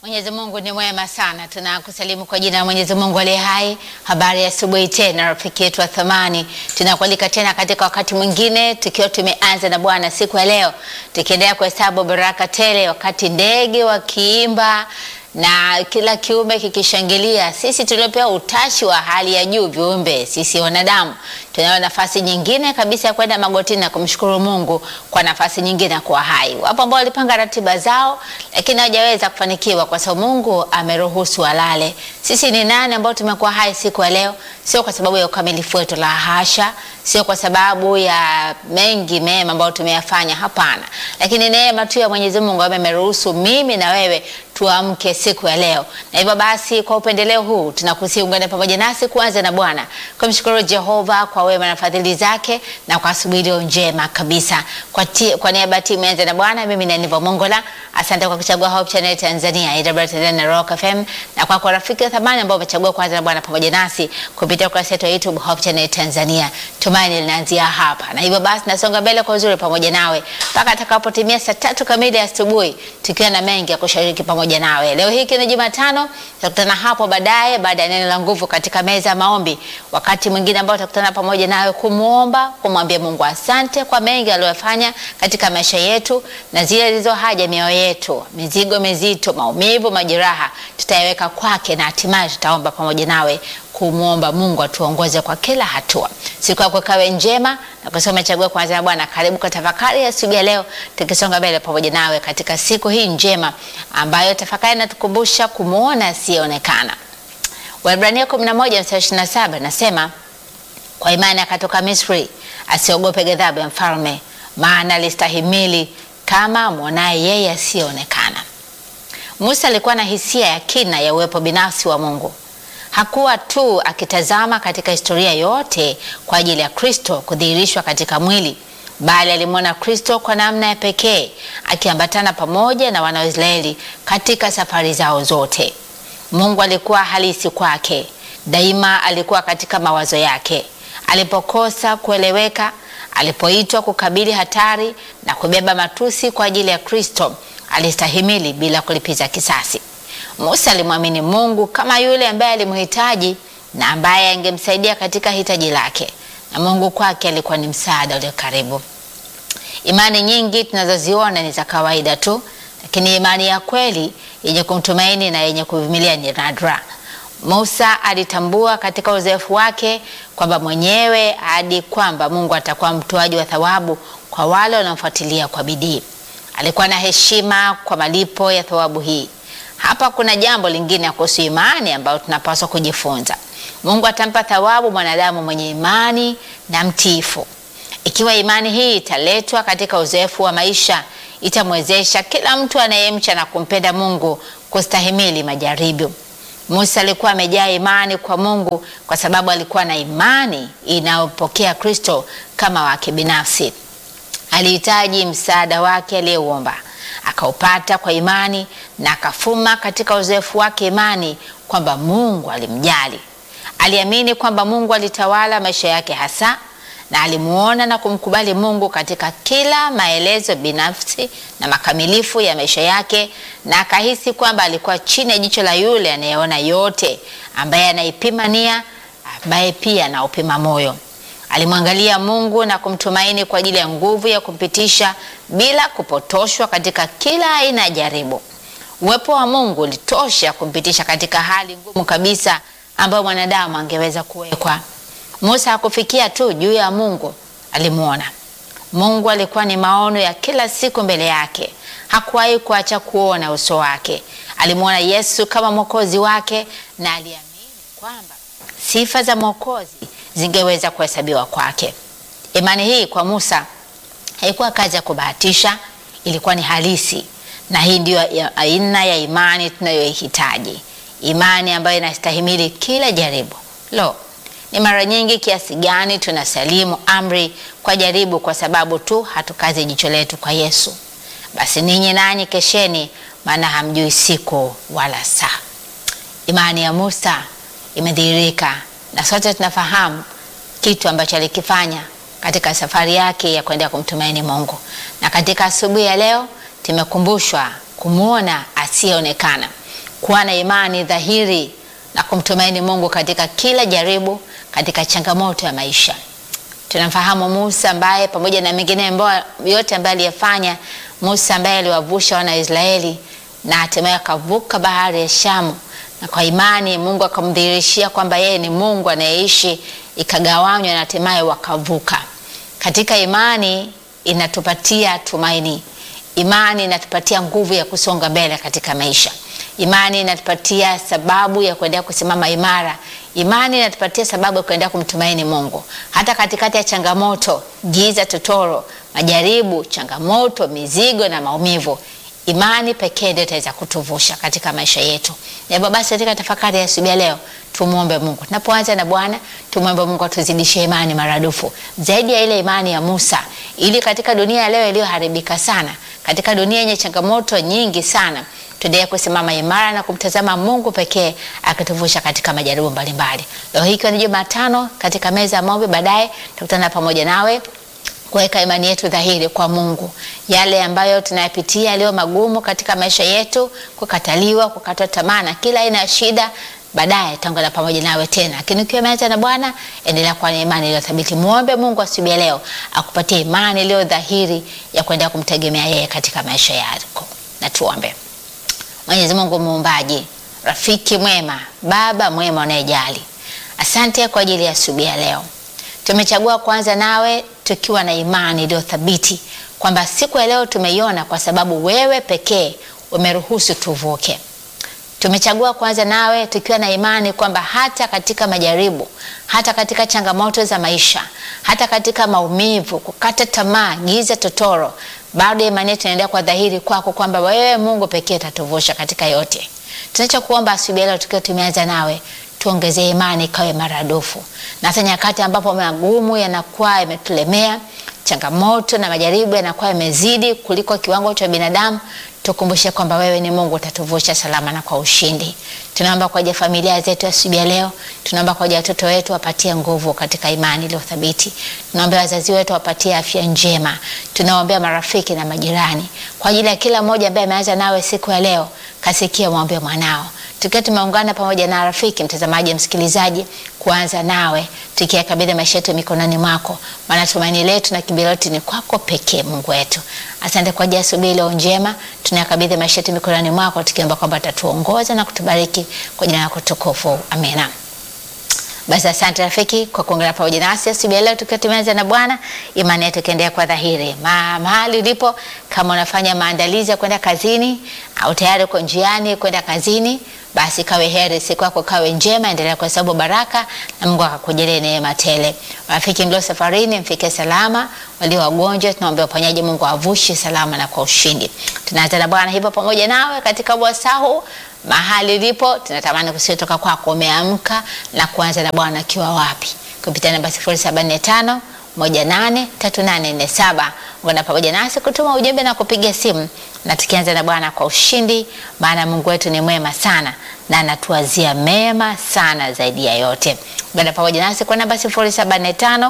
Mwenyezi Mungu ni mwema sana. Tunakusalimu kwa jina la Mwenyezi Mungu aliye hai. Habari ya asubuhi tena, rafiki yetu wa thamani, tunakualika tena katika wakati mwingine, tukiwa tumeanza na Bwana siku ya leo, tukiendelea kuhesabu baraka tele, wakati ndege wakiimba na kila kiumbe kikishangilia. Sisi tuliopewa utashi wa hali ya juu, viumbe sisi wanadamu, tunayo nafasi nyingine kabisa ya kwenda magotini na kumshukuru Mungu kwa nafasi nyingine ya kuwa hai. Wapo ambao walipanga ratiba zao, lakini hawajaweza kufanikiwa kwa sababu Mungu ameruhusu walale. Sisi ni nani ambao tumekuwa hai siku ya leo? Sio kwa sababu ya ukamilifu wetu, la hasha, sio kwa sababu ya mengi mema ambayo tumeyafanya, hapana, lakini neema tu ya Mwenyezi Mungu ambaye ameruhusu mimi na wewe tuamke siku ya leo. Na hivyo basi, kwa upendeleo huu tunakusihi ungane pamoja nasi kuanza na Bwana kumshukuru Jehova kwa wema na fadhili zake na kwa asubuhi iliyo njema kabisa. Kwa, ti, kwa niaba ya timu Anza na Bwana, mimi ni Nivo Mongola. Asante kwa kuchagua Hope Channel Tanzania, AWR Tanzania na Rock FM, na kwa kwa rafiki wa thamani ambao umechagua kuanza na Bwana pamoja nasi kupitia ukurasa wetu wa YouTube Hope Channel Tanzania. Tumaini linaanzia hapa, na hivyo basi nasonga mbele kwa uzuri pamoja nawe mpaka atakapotimia saa tatu kamili asubuhi, tukiwa na mengi ya kushiriki pamoja nawe. Leo hii ni Jumatano, tutakutana hapo baadaye baada ya neno la nguvu katika meza ya maombi, wakati mwingine ambao tutakutana pamoja nawe kumwomba, kumwambia Mungu asante kwa mengi aliyofanya katika maisha yetu na zile zilizo haja mioyo yetu, mizigo mizito, maumivu, majeraha tutayaweka kwake, na hatimaye tutaomba pamoja nawe kumwomba Mungu atuongoze kwa kila hatua. Siku yako ikawe njema na kusoma chagua kwanza na Bwana. Karibu kwa tafakari ya asubuhi ya leo, tukisonga mbele pamoja nawe katika siku hii njema ambayo tafakari inatukumbusha kumwona asiyeonekana. Waebrania 11 mstari 27 nasema, kwa imani akatoka Misri, asiogope ghadhabu ya mfalme, maana alistahimili kama mwonaye yeye asiyeonekana. Musa alikuwa na hisia ya kina ya uwepo binafsi wa Mungu. Hakuwa tu akitazama katika historia yote kwa ajili ya Kristo kudhihirishwa katika mwili, bali alimwona Kristo kwa namna ya pekee akiambatana pamoja na wana wa Israeli katika safari zao zote. Mungu alikuwa halisi kwake, daima alikuwa katika mawazo yake. Alipokosa kueleweka, alipoitwa kukabili hatari na kubeba matusi kwa ajili ya Kristo, alistahimili bila kulipiza kisasi. Musa alimwamini Mungu kama yule ambaye alimhitaji na ambaye angemsaidia katika hitaji lake, na Mungu kwake alikuwa ni msaada ulio karibu. Imani nyingi tunazoziona ni za kawaida tu, lakini imani ya kweli yenye kumtumaini na yenye kuvumilia ni nadra. Musa alitambua katika uzoefu wake kwamba mwenyewe hadi kwamba Mungu atakuwa mtoaji wa thawabu kwa wale wanaofuatilia kwa bidii. Alikuwa na heshima kwa malipo ya thawabu hii. Hapa kuna jambo lingine kuhusu imani ambayo tunapaswa kujifunza. Mungu atampa thawabu mwanadamu mwenye imani na mtiifu. Ikiwa imani hii italetwa katika uzoefu wa maisha, itamwezesha kila mtu anayemcha na kumpenda Mungu kustahimili majaribu. Musa alikuwa amejaa imani kwa Mungu kwa sababu alikuwa na imani inayopokea Kristo kama wake binafsi. Alihitaji msaada wake aliyeuomba akaupata kwa imani na akafuma katika uzoefu wake imani kwamba Mungu alimjali. Aliamini kwamba Mungu alitawala maisha yake hasa, na alimuona na kumkubali Mungu katika kila maelezo binafsi na makamilifu ya maisha yake, na akahisi kwamba alikuwa chini ya jicho la yule anayeona yote, ambaye anaipima nia, ambaye pia anaupima moyo. Alimwangalia Mungu na kumtumaini kwa ajili ya nguvu ya kumpitisha bila kupotoshwa katika kila aina ya jaribu. Uwepo wa Mungu ulitosha kumpitisha katika hali ngumu kabisa ambayo mwanadamu angeweza kuwekwa. Musa hakufikia tu juu ya Mungu, alimwona Mungu. Alikuwa ni maono ya kila siku mbele yake, hakuwahi kuacha kuona uso wake. Alimwona Yesu kama mwokozi wake na aliamini kwamba sifa za mwokozi zingeweza kuhesabiwa kwake. Imani hii kwa Musa haikuwa kazi ya kubahatisha, ilikuwa ni halisi, na hii ndiyo aina ya imani tunayoihitaji, imani ambayo inastahimili kila jaribu. Lo, ni mara nyingi kiasi gani tunasalimu amri kwa jaribu kwa sababu tu hatukazi jicho letu kwa Yesu. Basi ninyi nanyi kesheni, maana hamjui siku wala saa. Imani ya Musa imedhihirika na sote tunafahamu kitu ambacho alikifanya katika safari yake ya kwenda kumtumaini Mungu. Na katika asubuhi ya leo tumekumbushwa kumwona asiyeonekana. kuwa na imani dhahiri na kumtumaini Mungu katika kila jaribu, katika changamoto ya maisha. Tunamfahamu Musa ambaye pamoja na mengine ambayo yote ambaye aliyafanya, Musa ambaye aliwavusha wana wa Israeli na hatimaye akavuka bahari ya Shamu, na kwa imani Mungu akamdhihirishia kwamba yeye ni Mungu anayeishi, ikagawanywa na hatimaye wakavuka. Katika imani inatupatia tumaini. Imani inatupatia nguvu ya kusonga mbele katika maisha. Imani inatupatia sababu ya kuendelea kusimama imara. Imani inatupatia sababu ya kuendelea kumtumaini Mungu hata katikati ya changamoto, giza totoro, majaribu, changamoto, mizigo na maumivu. Imani pekee ndio itaweza kutuvusha katika maisha yetu. Na hivyo basi, katika tafakari ya asubuhi ya leo tumwombe Mungu. Tunapoanza na Bwana, tumwombe Mungu atuzidishie imani maradufu zaidi ya ile imani ya Musa, ili katika dunia ya leo iliyoharibika sana, katika dunia yenye changamoto nyingi sana, tuendelee kusimama imara na kumtazama Mungu pekee akituvusha katika majaribu mbalimbali. Leo hii ikiwa ni Jumatano, katika meza ya maombi, baadaye tutakutana pamoja nawe kuweka imani yetu dhahiri kwa Mungu. Yale ambayo tunayapitia yaliyo magumu katika maisha yetu, kukataliwa, kukatwa tamaa na kila aina ya shida, baadaye tutaungana pamoja nawe tena. Lakini ukiwa umeanza na Bwana, endelea kuwa na imani iliyo thabiti. Muombe Mungu asubuhi ya leo akupatie imani iliyo dhahiri ya kuendelea kumtegemea yeye katika maisha yako. Na tuombe. Mwenyezi Mungu muumbaji, rafiki mwema, baba mwema unayejali, asante kwa ajili ya asubuhi ya leo. Tumechagua kwanza nawe tukiwa na imani iliyo thabiti kwamba siku ya leo tumeiona kwa sababu wewe pekee umeruhusu tuvuke. Tumechagua kwanza nawe tukiwa na imani kwamba hata katika majaribu, hata katika changamoto za maisha, hata katika maumivu, kukata tamaa, giza totoro, bado imani yetu inaendelea kwa dhahiri kwako kwamba wewe Mungu pekee utatuvusha katika yote. Tunachokuomba asubuhi ya leo tukiwa tumeanza nawe tuongezee imani ikawe maradufu, na hata nyakati ambapo magumu yanakuwa yametulemea, changamoto na majaribu yanakuwa yamezidi kuliko kiwango cha binadamu, tukumbushe kwamba wewe ni Mungu utatuvusha salama na kwa ushindi. Tunaomba kwa ajili ya familia zetu asubuhi ya leo, tunaomba kwa ajili ya watoto wetu wapatie nguvu katika imani iliyo thabiti. Tunaombea wazazi wetu wapatie afya njema. Tunaombea marafiki na majirani, kwa ajili ya kila mmoja ambaye ameanza nawe siku ya leo, kasikia mwombe mwanao tukiwa tumeungana pamoja na rafiki mtazamaji, msikilizaji, kuanza nawe tukiyakabidhi maisha yetu mikononi mwako, maana tumaini letu na kimbilio letu ni kwako pekee, Mungu wetu. Asante kwa ajili ya asubuhi leo njema, tunayakabidhi maisha yetu mikononi mwako, tukiomba kwamba utatuongoza na kutubariki kwa jina lako tukufu, amina. Basi asante rafiki kwa kuungana pamoja nasi asubuhi ya leo tukiwa tumeanza na Bwana, imani yetu ikiendelea kwa dhahiri. Ma, mahali ulipo, kama unafanya maandalizi ya kwenda kazini au tayari uko njiani kwenda kazini, basi kawe heri, siku yako kawe njema, endelea kuhesabu baraka na Mungu akakujalie neema tele. Rafiki mlio safarini, mfike salama. Walio wagonjwa, tunaombea uponyaji, Mungu avushe salama na kwa ushindi. Tunaanza na Bwana hivyo pamoja nawe katika wasahu mahali ulipo, tunatamani kusiotoka kwako. Umeamka na kuanza na Bwana akiwa wapi? Kupitia namba 075 183847 ungana pamoja nasi kutuma ujumbe na kupiga simu, na tukianza na Bwana kwa ushindi, maana Mungu wetu ni mwema sana na anatuazia mema sana zaidi ya yote. Ungana pamoja nasi kwa namba 075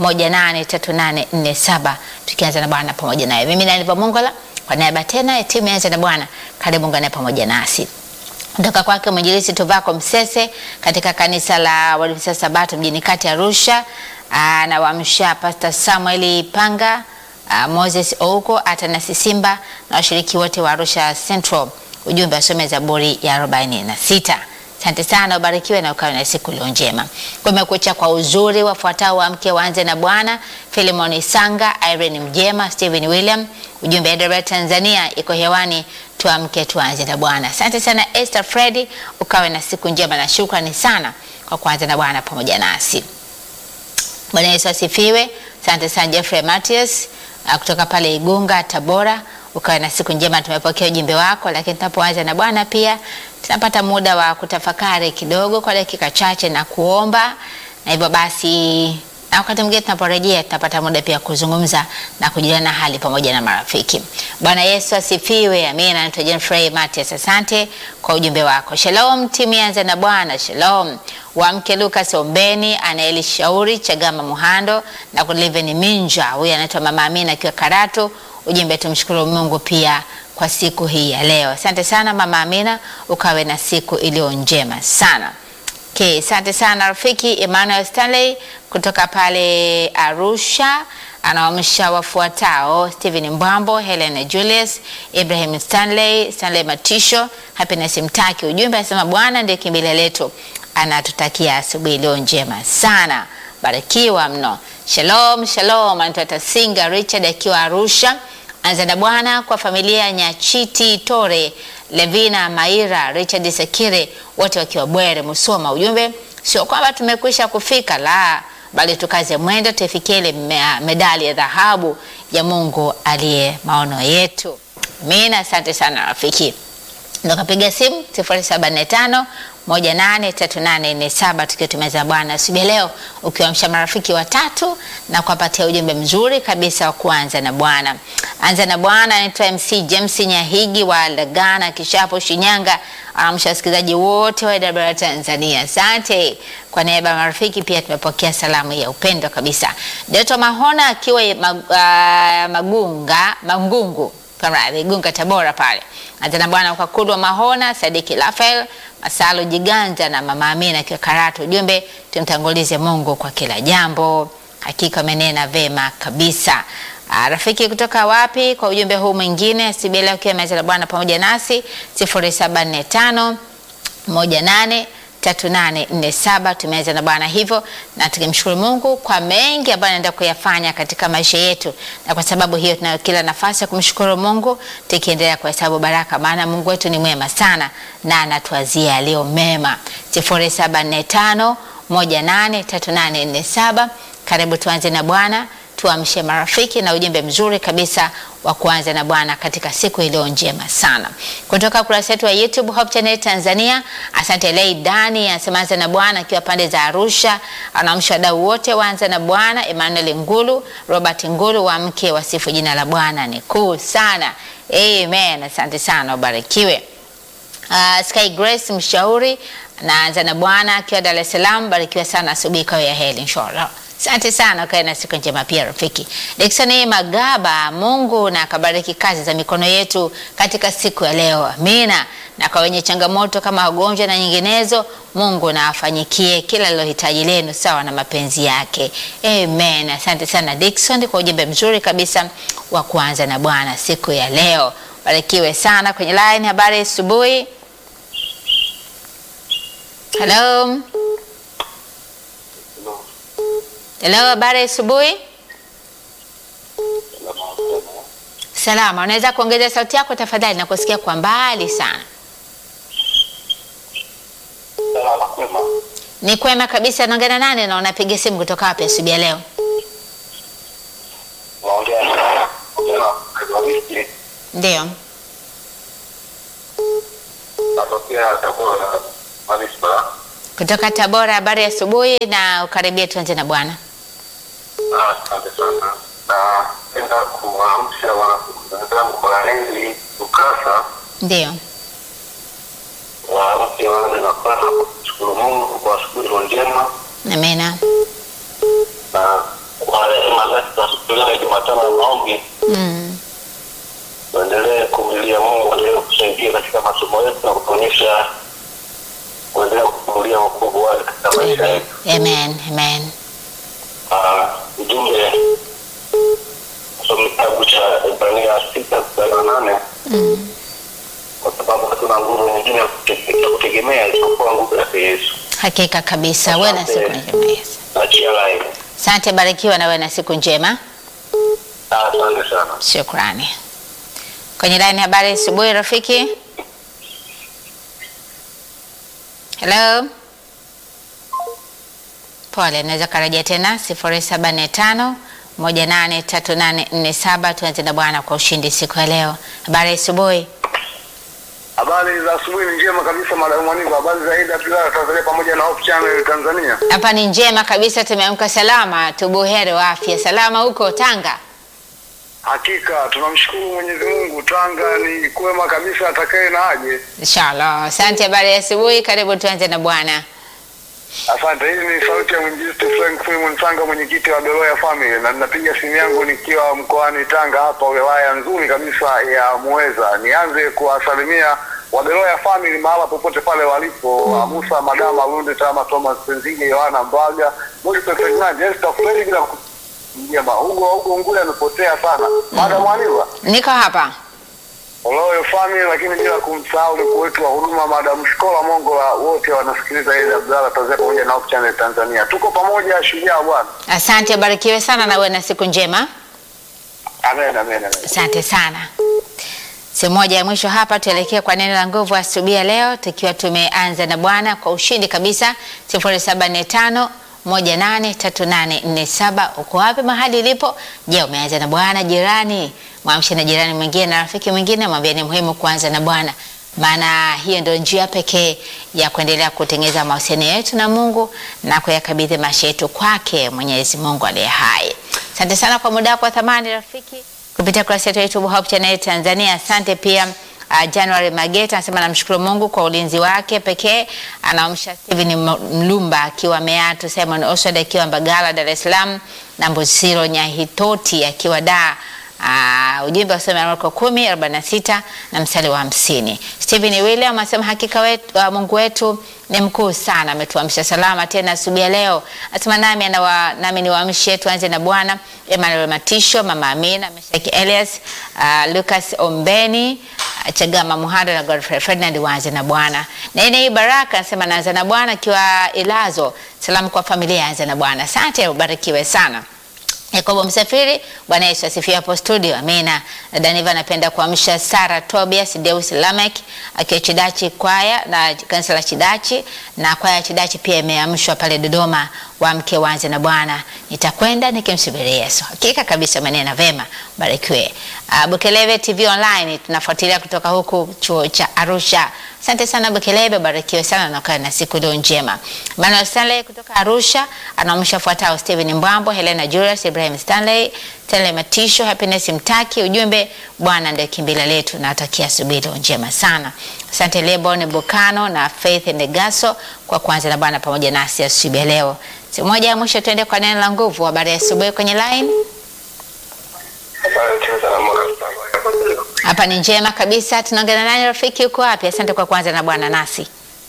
183847 tukianza na Bwana pamoja naye. Mimi nani Mongola kwa niaba tena ya timu ya na Bwana, karibu ungane pamoja nasi kutoka kwake mwinjilisti Tuvako Msese katika kanisa la Waadventista Sabato mjini kati Arusha. Na wamsha Pastor Samuel Panga, aa, Moses Ouko, Atanasi Simba na washiriki wote wa Arusha Central. Ujumbe asome Zaburi ya arobaini na sita. Asante sana, ubarikiwe na ukawe na siku iliyo njema. Kumekucha kwa uzuri, wafuatao wamke waanze na Bwana: Filimon Sanga, Irene Mjema, Stephen William. Ujumbe Eldoret Tanzania iko hewani, tuamke tuanze na Bwana. Asante sana Esther Freddy, ukawe na siku njema na shukrani sana kwa kuanza na Bwana pamoja nasi. Bwana Yesu asifiwe. Asante sana Jeffrey Matias kutoka pale Igunga, Tabora ukawe na siku njema. Tumepokea ujumbe wako, lakini tunapoanza na Bwana pia tunapata muda wa kutafakari kidogo kwa dakika chache na kuomba, na hivyo basi, na wakati mwingine tunaporejea tunapata muda pia kuzungumza na kujuliana hali pamoja na marafiki. Bwana Yesu asifiwe. Amina. Naitwa Jeffrey Matias, asante kwa ujumbe wako. Shalom timu yanza na Bwana. Shalom wamke Lucas Ombeni, Anaeli Shauri Chagama Muhando na Kuliveni Minja, huyu anaitwa Mama Amina akiwa Karatu ujumbe tumshukuru Mungu pia kwa siku hii ya leo. Asante sana Mama Amina, ukawe na siku iliyo njema sana. Okay, asante sana rafiki Emmanuel Stanley kutoka pale Arusha anaamsha wafuatao: Stephen Mbwambo, Helen Julius, Ibrahim Stanley, Stanley Matisho, Happiness Mtaki. Ujumbe anasema Bwana ndiye kimbilio letu, anatutakia asubuhi iliyo njema sana. Barikiwa mno. Shalom, shalom. Anaitwa Tasinga Richard akiwa Arusha. Anza na Bwana kwa familia ya Nyachiti Tore, Levina Maira, Richard Sekire, wote wakiwa Bwere Musoma. Ujumbe sio kwamba tumekwisha kufika, la bali tukaze mwendo tuifikie ile me- medali ya dhahabu ya Mungu aliye maono yetu. Amina. Asante sana rafiki. Ndo kapiga simu 0745 183847 tukiwa tumeza Bwana asubuhi ya leo, ukiwamsha marafiki watatu na kuwapatia ujumbe mzuri kabisa wa kuanza na Bwana. Anza na Bwana anaitwa MC James Nyahigi wa Lagana Kishapo, Shinyanga. Anamsha wasikilizaji wote wa AWR Tanzania. Asante kwa niaba ya marafiki, pia tumepokea salamu ya upendo kabisa. Doto Mahona akiwa mag, uh, Magunga Mangungu Kamradhi, Igunga Tabora pale. Anza na Bwana kwa Kudwa Mahona, Sadiki Rafael, Masalo Jiganja na Mama Amina akiwa Karatu. Ujumbe tumtangulize Mungu kwa kila jambo. Hakika amenena vema kabisa. Ah, rafiki kutoka wapi kwa ujumbe huu mwingine? Sibela ukiwa meza la Bwana pamoja nasi 0745 18 3847 tumeanza na Bwana hivyo, na tukimshukuru Mungu kwa mengi ambayo anaenda kuyafanya katika maisha yetu, na kwa sababu hiyo tunayo kila nafasi ya kumshukuru Mungu tukiendelea kuhesabu baraka, maana Mungu wetu ni mwema sana na anatuazia yaliyo mema. 0745 183847 karibu tuanze na Bwana tuamshe marafiki na ujumbe mzuri kabisa wa kuanza na Bwana katika siku iliyo njema sana. Kutoka kurasa yetu ya YouTube Hope Channel Tanzania, asante Lei Dani anasema anza na Bwana akiwa pande za Arusha, anaamsha wadau wote waanza na Bwana, Emmanuel Ngulu, Robert Ngulu wa mke wasifu jina la Bwana ni kuu sana. Amen. Asante sana, ubarikiwe. Uh, Sky Grace mshauri naanza na Bwana akiwa Dar es Salaam, barikiwa sana asubuhi kwa ya heri inshallah. Asante sana, ukae na siku njema pia rafiki. Dickson Magaba, Mungu na akabariki kazi za mikono yetu katika siku ya leo. Amina. Na kwa wenye changamoto kama ugonjwa na nyinginezo, Mungu na afanyikie kila lilohitaji lenu sawa na mapenzi yake. Amen. Asante sana Dickson kwa ujumbe mzuri kabisa wa kuanza na Bwana siku ya leo. Barikiwe sana kwenye line. Habari asubuhi. Hello. Hello, habari asubuhi. Salama, unaweza kuongeza sauti yako tafadhali, na kusikia kwa mbali sana. Salama kwema. Ni kwema kabisa. Naongea na nani na unapiga simu kutoka wapi asubuhi ya leo? Naongea na naongea na Evariste Ndio, natokea Tabora Manispaa. kutoka Tabora. Habari ya asubuhi na ukaribia, tuanze na Bwana. Ah, Asante sana. Napenda kuwaamsha wanafunzi wenzangu wa Henry Ukasa Ndio, waamke waanze na kwanza kumshukuru Mungu kwa asubuhi iliyo njema amena. na kwa rehema zake za siku leo ya Jumatano ya maombi Mm. tuendelee kumlilia Mungu aendelee kusaidia katika masomo yetu na kutuonyesha kuendelea kufunulia wokovu wake katika maisha yetu. Amen, amen. Ah, ujumbe kusoma kitabu cha Ibrania sita mstari wa nane Mm. kwa sababu hatuna nguvu nyingine ya kute- ya kutegemea isipokuwa nguvu yake Yesu. Hakika kabisa, wewe na siku njema. Yes. Achia laini. Asante, barikiwa na wewe na siku njema. Ah, Asante sana. Shukrani. Kwenye line habari asubuhi rafiki. Hello. Pole, naweza karejea tena 0745 183847 tuanze na Bwana kwa ushindi siku ya leo. Habari asubuhi. Habari za asubuhi ni njema kabisa madam Mwaniva. Habari za Ida Pilala Tanzania pamoja na Hope Channel Tanzania. Hapa ni njema kabisa, tumeamka salama, tubuheri wa afya. Salama huko Tanga? Hakika tunamshukuru Mwenyezi Mungu, Tanga ni kwema kabisa, atakaye na aje. Inshallah. Asante, habari ya asubuhi, karibu tuanze na Bwana. Asante. Hii ni sauti ya mwinjilisti Frank Simon Sanga, mwenyekiti wa Beloya Family, na ninapiga simu yangu nikiwa mkoani Tanga, hapa wilaya nzuri kabisa ya Muheza. Nianze kuwasalimia wa Beloya Family mahala popote pale walipo, mm. Musa Magama, Lunde Tama, Thomas Penzige, Yohana Mbaga, Moses Ferdinand, Esther Fredi, bila njema Hugo Hugo Ngule amepotea sana. Madam Aniva Niko hapa. Oloyo Family, lakini bila kumsahau mkuu wetu wa huduma Madam Shikola Mongola, wote wanasikiliza ile Abdalla Tanzania pamoja na Hope Channel Tanzania. Tuko pamoja, shujaa bwana. Asante, barikiwe sana na uwe na siku njema. Amen, amen, amen. Asante sana. Sehemu moja ya mwisho hapa, tuelekee kwa neno la nguvu asubuhi ya leo, tukiwa tumeanza na Bwana kwa ushindi kabisa. 0745 183847 uko wapi mahali ilipo? Je, umeanza na Bwana? Jirani mwamshe na jirani mwingine na rafiki mwingine, mwambie ni muhimu kuanza na Bwana, maana hiyo ndio njia pekee ya kuendelea kutengeneza mahusiano yetu na Mungu na kuyakabidhi maisha yetu kwake Mwenyezi Mungu aliye hai. Asante sana kwa muda wako wa thamani rafiki, kupitia kurasa yetu ya YouTube Hope Channel Tanzania. Asante pia uh, January Mageta anasema namshukuru Mungu kwa ulinzi wake pekee. Anaamsha Steven Mlumba akiwa Meatu, Simon Oswald akiwa Mbagala Dar es Salaam, na Mbusiro Nyahitoti akiwa Dar. Uh, ujumbe wasome Marko kumi arobaini na sita na mstari wa hamsini. Stephen William anasema hakika wetu, uh, Mungu wetu ni mkuu sana, ametuamsha salama tena asubuhi ya leo. Anasema nami anawa, nami niwaamshe tuanze na Bwana. Emmanuel Matisho, Mama Amina, Meshaki Elias, uh, Lucas Ombeni, uh, Chagama Muhando na Godfrey Ferdinand waanze na Bwana. Nene hii Baraka anasema naanza na Bwana akiwa Ilazo. Salamu kwa familia anza na Bwana. Asante, ubarikiwe sana. Yakobo Msafiri, Bwana Yesu asifiwe hapo studio. Amina. Daniva anapenda kuamsha Sara Tobias Deus Lamek akiwa Chidachi kwaya na kanisa la Chidachi na kwaya ya Chidachi pia imeamshwa pale Dodoma, wamke waanze na Bwana. Nitakwenda nikimsubiria Yesu. Hakika kabisa maneno vema. Barikiwe. Uh, Bukelebe TV online tunafuatilia kutoka huku chuo cha Arusha. Asante sana Bukelebe, barikiwe sana na ukae na siku leo njema. Manuel Stanley kutoka Arusha anaamsha fuatao: Steven Mbwambo, Helena Julius, Ibrahim Stanley, Stanley Matisho, Happiness Mtaki. Ujumbe, Bwana ndiye kimbilio letu, na watakia asubuhi leo njema sana. Asante Lebon Bukano na Faith Negaso kwa kuanza na Bwana pamoja nasi asubuhi ya leo. Siku moja ya mwisho tuende kwa neno la nguvu. Habari ya asubuhi kwenye line. Hapa ni njema kabisa. Tunaongea na nani rafiki, uko wapi? Asante kwa kuanza na Bwana nasi.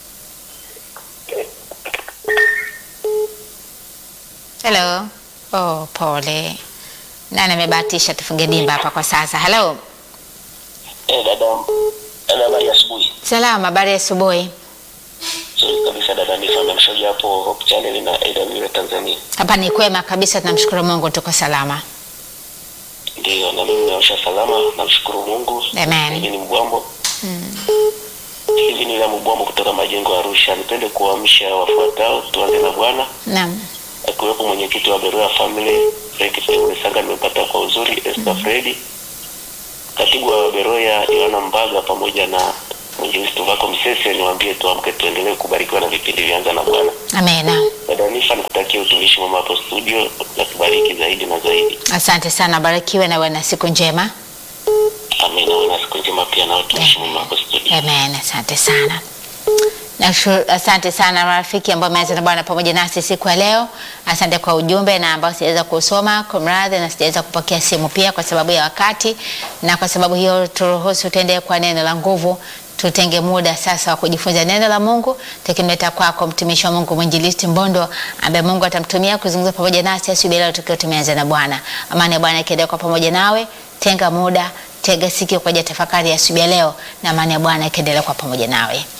Hello. Oh, pole. Nani amebahatisha tufunge dimba hapa kwa sasa? Hello. Eh, dada, dada, habari ya asubuhi. Salama, habari ya asubuhi. Nzuri kabisa dada, ni fanya mshauri hapo Hope Channel na AWR Tanzania. Hapa ni kwema kabisa, tunamshukuru Mungu tuko salama. Ndio, na mimi naosha salama, namshukuru Mungu. Amen. Hivi ni Mbwambo. Hivi ni la Mbwambo kutoka majengo ya Arusha. Nipende kuamsha wafuatao, tuanze na Bwana Naam. akiwepo mwenyekiti wa Beroya Family Frank Steven Sanga, nimepata kwa uzuri Esther Fredi, katibu wa Beroya Yohana Mbaga pamoja na mwinjilisti wako Msese, niwaambie tuamke tuendelee kubarikiwa na vipindi vyanza na Bwana. Amena. Dada Nifa, nikutakia utumishi mwema hapo studio na kubariki zaidi na zaidi. Asante sana, barikiwe na uwe na siku njema. Amina. Uwe na siku njema pia na utumishi mwema hapo studio. Amen. Asante sana. Nashukuru, asante sana marafiki ambao wameanza na Bwana pamoja nasi siku ya leo. Asante kwa ujumbe na ambao sijaweza kusoma kwa mradhi na sijaweza kupokea simu pia kwa sababu ya wakati, na kwa sababu hiyo turuhusu tuendelee kwa neno la nguvu. Tutenge muda sasa wa kujifunza neno la Mungu, tukimleta kwako mtumishi wa Mungu mwinjilisti Mbondo ambaye Mungu atamtumia kuzungumza pamoja nasi asubuhi leo tukiwa tumeanza na Bwana. Amani ya Bwana ikiendelea kwa pamoja nawe. Tenga muda, tega sikio kwa ajili ya tafakari ya asubuhi ya leo, na amani ya Bwana ikiendelea kwa pamoja nawe.